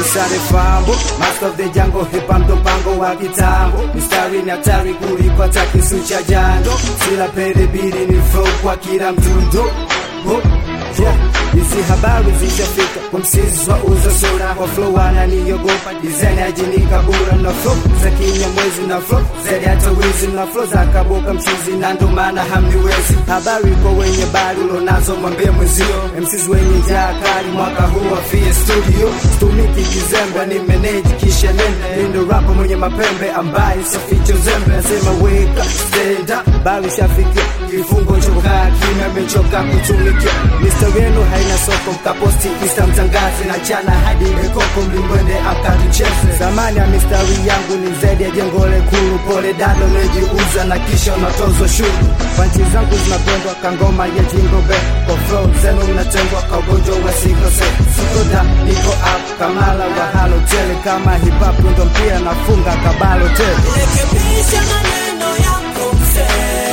sare fambo master of the jungle hip hop ndo mpango wa kitambo mistari ni hatari kuliko hata kisu cha jando sila pele bili ni flow kwa kila mdundo oh. Yeah. Hizi habari zishafika kwa msizi wa uza sura kwa flow wananiogopa design ajinika bura na flow za kinyamwezi na flow zaidi hata wizi na flow za kaboka mchizi na ndo maana hamniwezi habari kwa wenye bari ulonazo mwambie mwezio MCs wenye njaa kali mwaka huu wafie studio stumiki kizembe ni manage kisha nenda nindo rapa mwenye mapembe ambaye saficho zembe nasema wake up stand up bari shafikia kifungo chokaa kimya amechoka kutumikia Mr. wenu haina soko mkaposti kista mtangaze na chana hadi mekoko mlimbwende akatucheze zamani ya mistari yangu ni zaidi ya jengo lekulu pole dado nejiuza na kisha unatozwa shuru panchi zangu zinapendwa kangoma ya jingobe kwa flow zenu mnatengwa kwa ugonjwa wa sikose sikoda niko up kamala wa halo tele kama hip hop ndo mpira nafunga kabalo tele Rekebisha maneno yako mzee,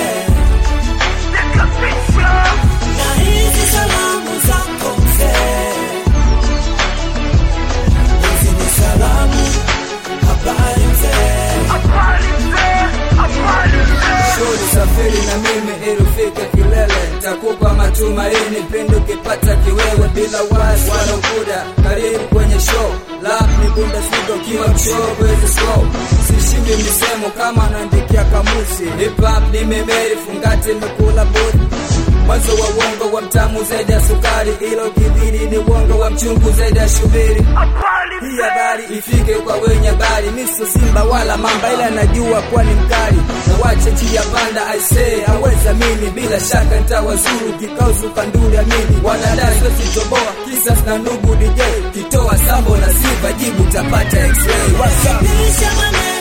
na hizi salamu zako mzee, hizi ni salamu. Habari mzee, Shuri safiri na mimi ili ufike kilele, takupa matumaini pindi ukipata kiwewe, bila wasi wala ukuda. Karibu kwenye show lap ni Bundesliga ukiwa mshow kwezi slow, sishindi misemo kama naandikia kamusi. Hip hop ni memeri, fungati imekula budi mwanzo wa uongo wa mtamu zaidi ya sukari, ilo kidhiri ni uongo wa mchungu zaidi ya shubiri. Hii habari ifike kwa wenye habari, miso simba wala mamba, ila najua kuwa ni mkali na wache njia panda. I say aweza mimi, bila shaka nitawazuru kikauzu kanduli amini, wanadai siwezi toboa kisa na nugu DJ kitoa sambo na sifa, jibu tapata x-ray. What's up? rekebisha maneno